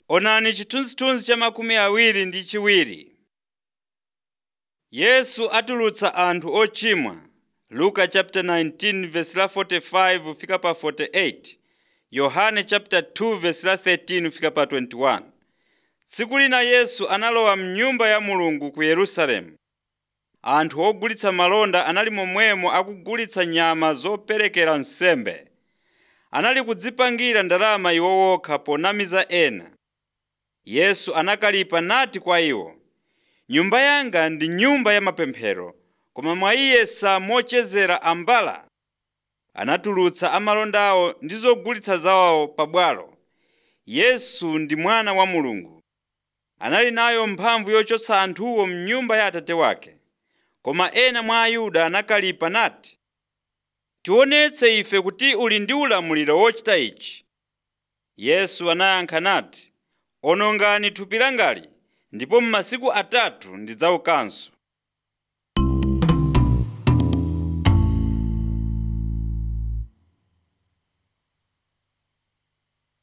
Onani chithunzithunzi cha makumi awiri ndi chiwiri. Yesu atulutsa anthu ochimwa Luka chapter 19 verse la 45 fika pa 48. Yohane chapter 2 verse la 13 fika pa 21. Tsiku lina Yesu analowa mnyumba ya Mulungu ku Yerusalemu. Anthu ogulitsa malonda anali momwemo akugulitsa nyama zoperekera nsembe. Anali kudzipangira ndalama iwo okha ponamiza ena. Yesu anakalipa nati kwa iwo, Nyumba yanga ndi nyumba ya mapemphero, koma mwayiyesa mochezera ambala. Anatulutsa amalondawo ndi zogulitsa zawo pabwalo. Yesu ndi mwana wa Mulungu. Anali nayo mphamvu yochotsa anthuwo mnyumba ya Atate wake. Koma ena mwa Ayuda anakalipa nati, tionetse ife kuti uli ndi ulamuliro wochita ichi. Yesu anayankha nati, onongani thupi langali ndipo m'masiku atatu ndidzaukanso.